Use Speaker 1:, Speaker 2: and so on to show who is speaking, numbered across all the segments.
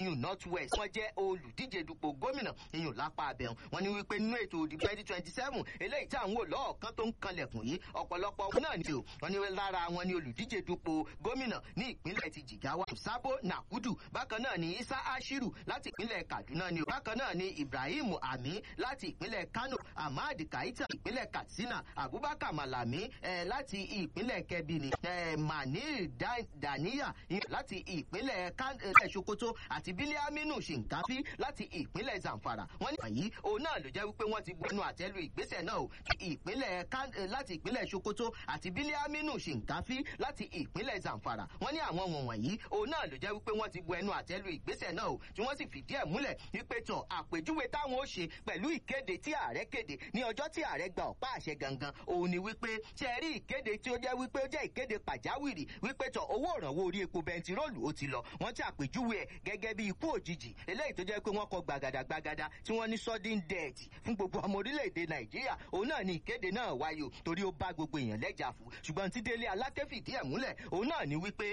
Speaker 1: iyùn north west wọ́n jẹ́ olùdíje dupò gómìnà iyùn lápá abẹ́hùn wọ́n ní wípé nínú ètò òdì twenty twenty seven eléyìí tí àwọn olóòkan tó ń kanlẹ̀kùn yìí ọ̀pọ̀lọpọ̀ náà ni o wọ́n ní lára wọn ni olùdíje dupò gómìnà ní ìpínlẹ̀ ti jìgáwá sabo nakudu bákan náà ni isa ashiru láti ìpínlẹ̀ kaduna ni o bákan náà ni ibrahim ami láti ìpínlẹ̀ kano ahmad kaita ìpínlẹ̀ katsina abubakar malami eh, láti ìpínlẹ̀ kebbi ni eh, manil daniya láti ìpínlẹ̀ eh, sokoto àti biliaminu shinkafi láti ìpínlẹ̀ zamfara wọ́n ní àyí òun náà ló jẹ́ wípé wọ́n ti gbẹnu àtẹ́lu ìgbésẹ̀ náà o ìpínlẹ̀ láti ìpínlẹ̀ sokoto àti biliaminu shinkafi láti ìpínlẹ̀ zamfara wọ́n ní àwọn wọ̀nyí òun náà ló jẹ́ wípé wọ́n ti bu ẹnu àtẹ́lu ìgbésẹ̀ náà o tí wọ́n sì fìdí ẹ̀ múlẹ̀ wípé tán àpèjúwe táwọn ó ṣe pẹ̀lú ìkéde tí ààrẹ kéde ní ọjọ́ tí ààrẹ gba ọ̀pá àṣẹ gangan òun ni wípé ṣe rí ìkéde tí ó jẹ́ wípé ó jẹ́ ìkéde pàjáwìrì wípé tán owó ìrànwọ́ orí epo bẹntiróòlù ó ti lọ wọ́n ti àpèjúwe ẹ̀ gẹ́gẹ́ bí ikú òjijì eléyìí tó jẹ́ pé wọ́n kọ gbàgàdàgbàgàdà tí wọ́n ní sudden death fún gbogbo ọmọ orílẹ̀-èdè nàìjíríà òun náà ni ìkéde náà wáyé o torí ó bá gbogbo èèyàn lẹ́jà fún ṣùgbọ́n tí délé alákẹ́ fìdí ẹ̀ múlẹ̀ òun náà ni wípé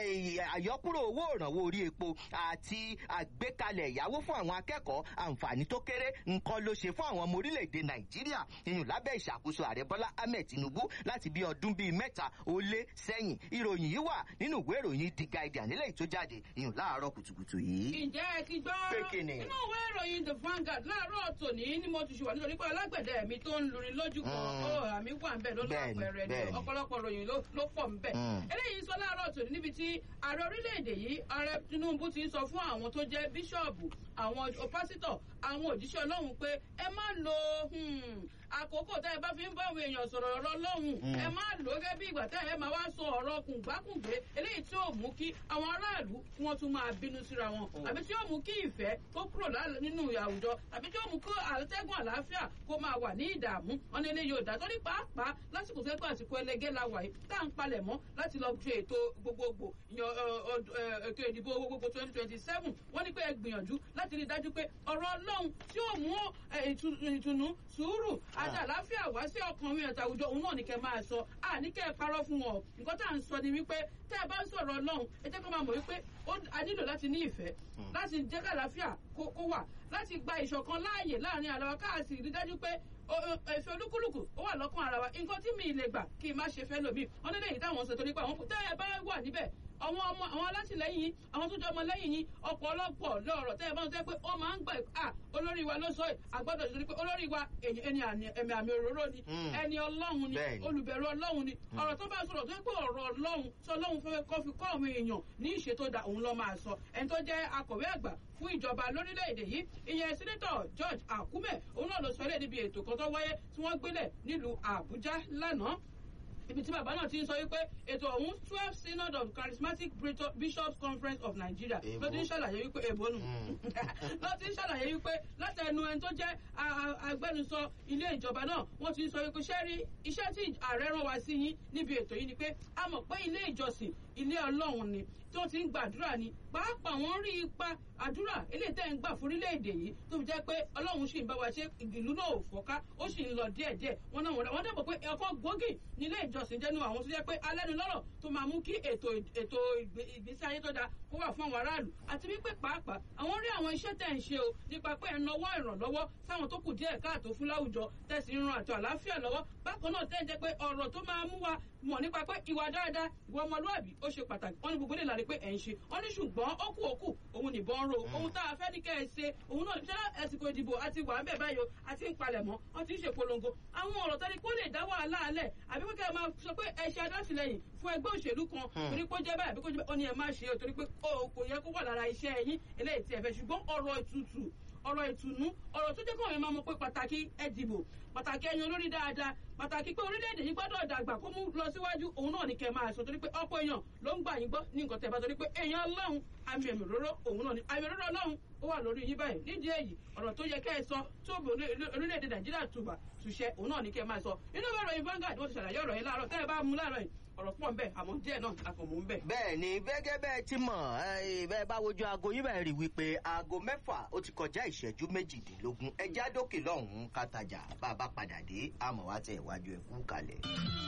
Speaker 1: àyọkúrò owó ìrànwọ́ orí epo àti àgbékalẹ̀ ìyàwó fún àwọn akẹ́kọ̀ọ́ àǹfààní tó kéré nǹkan ló ṣe fún àwọn ọmọ orílẹ̀-èdè nàìjíríà ìyún lábẹ́ ìṣàkóso ààrẹ bọ́lá ahmed tinubu láti bí ọdún bíi mẹ́ta ó lé sẹ́yìn ìròyìn yìí wà nínú ìwé ìròyìn the guardian nílẹ̀ tó jáde ìyún láàárọ̀ kùtùkùtù yìí.
Speaker 2: ǹjẹ́ ẹ ti gbọ́
Speaker 1: Pékinì.
Speaker 2: nínú ìwé ìròyìn the vanguard láàárọ̀ tòní ni mo ti ṣùwà nítorí pé alágbẹ̀dẹ mi tó ń lurin lójú kan
Speaker 1: Mm.
Speaker 2: ó àmì wà ń bẹ̀ ló
Speaker 1: Bẹ́ẹ̀ni,
Speaker 2: lápẹẹrẹ ni
Speaker 1: bẹ́ẹ̀ni.
Speaker 2: ọ̀pọ̀lọpọ̀ ròyìn ló ló pọ̀ ń bẹ̀.
Speaker 1: Mm.
Speaker 2: eléyìí sọ láàárọ̀ tòní níbi tí ààrẹ orílẹ̀-èdè yìí ààrẹ tinubu ti ń sọ fún àwọn tó jẹ́ bíṣọ̀bù àwọn pásítọ̀ àwọn òjíṣẹ́ ọlọ́run pé ẹ má lo hmm, àkókò tẹ́ ẹ bá fi ń bá àwọn èèyàn sọ̀rọ̀ ọ̀rọ̀ ọlọ́run
Speaker 1: Mm.
Speaker 2: ẹ má lò ó gẹ́gẹ́ bí ìgbà tẹ́ ẹ máa wá sọ ọ̀rọ̀ kùngbákùngbé eléyìí tí ó mú kí àwọn aráàlú kí wọ́n tún máa bínú síra wọn àbí tí ó mú kí ìfẹ́ kó kúrò lá- nínú àwùjọ àbí tí ó mú kí àtẹ́gùn àlàáfíà kó máa wà ní ìdààmú wọn ní ilé yóò dá torí pàápàá lásìkò tó ń pẹ́ àsìkò ẹlẹgẹ́ la wà yìí tá à ń palẹ̀ mọ́ láti lọ ṣe ètò gbogbogbò yan ẹ, ọd- ẹ, ètò ìdìbò gbogbogbò twenty twenty seven wọ́n ní pé ẹ gbìyànjú láti rí i dájú pé ọ̀rọ̀ ọlọ́run tí ó mú ẹ, ìtu- ìtùnú sùúrù àti àlàáfíà wá sí ọkàn mi àti àwùjọ òun náà ní kẹ́ máa sọ àní kẹ́ ẹ parọ́ fún wọn o. nǹkan tá à ń sọ ni wípé tẹ́ ẹ bá ń sọ̀rọ̀ ọlọ́run ẹ jẹ́ kó máa mọ̀ wípé ó- a nílò láti ní ìfẹ́ láti jẹ́ kàlàáfíà kó kó wà láti gba ìṣọ̀kan láàyè láàrin ara wa káàsì rí dájú pé o- o- ẹ̀fẹ́ olúkúlùkù ó wà lọ́kàn ara wa nǹkan tí mi lè gbà kí n má ṣe fẹ́ lòmíì wọn nílẹ̀ yìí táwọn sọ torí pé àwọn tẹ́ ẹ bá wà níbẹ̀ àwọn ọmọ àwọn alátìlẹyìn yín àwọn tó jẹ ọmọ lẹyìn yín ọ̀pọ̀lọpọ̀ lọ́rọ̀ tẹ́ ẹ bá ń tẹ́ pé ó máa ń gbà à olórí wa ló sọ ẹ̀ àgbọ́dọ̀ ìṣòro pé olórí wa èyí- ẹni àmì- ẹ̀mí àmì òróró ni
Speaker 1: Mm.
Speaker 2: ẹni ọlọ́run ni
Speaker 1: Bẹ́ẹ̀ni.
Speaker 2: olùbẹ̀rù ọlọ́run ni ọ̀rọ̀ tó bá sọ̀rọ̀ tó yẹ pé ọ̀rọ̀ ọlọ́run sọ ọlọ́run fẹ́ kọ́ fi kọ́ àwọn èèyàn ní ìṣe tó da òun lọ́ máa sọ ẹni tó jẹ́ akọ̀wé àgbà fún ìjọba lórílẹ̀‐èdè yìí ìyẹn sẹ́nẹ́tọ̀ george akume òun náà ló sọ ẹ́ níbi ètò kan tó wáyé tí wọ́n gbélẹ̀ nílùú àbújá lánàá ibi tí bàbá náà ti ń sọ wípé ètò ọ̀hún twelve synod of charismatic Brito- bishops conference of nigeria
Speaker 1: Èbó.
Speaker 2: ló ti ń ṣàlàyé wípé èbó nù
Speaker 1: Mm.
Speaker 2: ló ti ń ṣàlàyé wípé látẹnu ẹni tó jẹ́ a- a- agbẹnusọ ilé ìjọba náà wọ́n ti ń sọ wípé ṣẹ́rí iṣẹ́ tí ààrẹ rán wa sí yín níbi ètò yìí ni pé a mọ̀ pé ilé ìjọsìn ilé ọlọ́run ni tó ti ń gbàdúrà ni pàápàá wọ́n rí ipa àdúrà eléyìí tẹ́ ń gbà fún orílẹ̀-èdè yìí tó fi jẹ́ pé ọlọ́run sì ń bá wa ṣe ìlú náà ò fọ́ká ó sì ń lọ díẹ̀díẹ̀ wọ́n náà wọ́n dẹ́bọ̀ pé ẹ̀kọ́ gbòógì nílé ìjọsìn jẹ́nu àwọn tó jẹ́ pé alẹ́nulọ́rọ̀ tó máa mú kí ètò ètò ìgbé- ìgbésí ayé tó dáa kó wà fún àwọn aráàlú àti wípé pàápàá àwọn rí àwọn iṣẹ́ tẹ̀ ń ṣe o nípa pé ẹ̀ ń nawọ́ ìrànlọ́wọ́ sáwọn tó kù díẹ̀ káàtó fún láwùjọ tẹ̀sí ń ran àtọ̀ àlàáfíà lọ́wọ́ bákan náà tẹ́ ń jẹ́ pé ọ̀rọ̀ tó máa mú wa mọ̀ nípa pé ìwà dáadáa ìwà ọmọlúwàbí ó ṣe pàtàkì wọ́n ní gbogbo ilé ìlànà pé ẹ̀ ń ṣe wọ́n ní ṣùgbọ́n ó kù ó kù òun nìbọn ń ro ohun tá a fẹ́ ní kẹ́ ẹ ṣe òun náà ṣẹlẹ̀ ẹ̀sìnkò ìdìbò àti wà ń bẹ̀ báyò àti ń palẹ̀mọ́ wọ́n ti ń ṣe polongo àwọn ọ̀rọ̀ tẹ́lẹ̀ kó lè dá wàhálà alẹ̀ àbí pé kẹ́ ẹ máa sọ pé ẹ ṣe adásìlẹyìn fún ẹgbẹ́ òṣèlú kan torí pé ó jẹ́ báyìí àbí kó jẹ́ báyìí ó ní ẹ má ṣe é torí pé ó kò yẹ kó wà lára iṣẹ́ yín eléyìí tí ẹ fẹ́ ṣùgbọ́n ọ̀rọ̀ ìtutù ọ̀rọ̀ ìtùnú ọ̀rọ̀ tó jẹ́ kó àwọn máa mọ̀ pé pàtàkì ẹ dìbò pàtàkì ẹyin olórí dáadáa pàtàkì pé orílẹ̀-èdè yìí gbọ́dọ̀ dàgbà kó mú lọ síwájú òun náà ní kẹ́ máa sọ torí pé ọ̀pọ̀ èèyàn ló ń gbà yín gbọ́ ní nǹkan tẹ̀ bá torí pé èèyàn ọlọ́run àmì ẹ̀mí òróró òun náà ni àmì òróró ọlọ́run ó wà lórí yín báyìí nídìí èyí ọ̀rọ̀ tó yẹ kẹ́ ẹ sọ tó bò orílẹ̀-èdè nàìjíríà tùbà tùṣẹ òun náà ní kẹ́ máa sọ inú ìwé ìròyìn Vanguard wọ́n ti ṣàlàyé ọ̀rọ̀ yẹn láàárọ̀ tẹ́ ẹ bá mú láàárọ̀ yìí ọ̀rọ̀ pọ̀ ń bẹ̀ àmọ́ díẹ̀ náà a kò mú ń bẹ̀.
Speaker 1: bẹ́ẹ̀ ni gẹ́gẹ́ bẹ́ẹ̀ ti mọ̀ ẹ, bẹ́ẹ̀ bá wojú aago yín bẹ́ẹ̀ rí wípé aago mẹ́fà ó ti kọjá ìṣẹ́jú méjìdínlógún ẹja dókè lọ́hùn-ún kàtàjà bá a bá padà dé àmọ́ wá tẹ̀ wájú ẹ̀ kú kalẹ̀.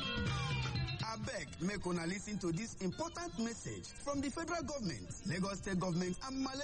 Speaker 3: abeg make una lis ten to dis important message from di federal government lagos state government and malaysia.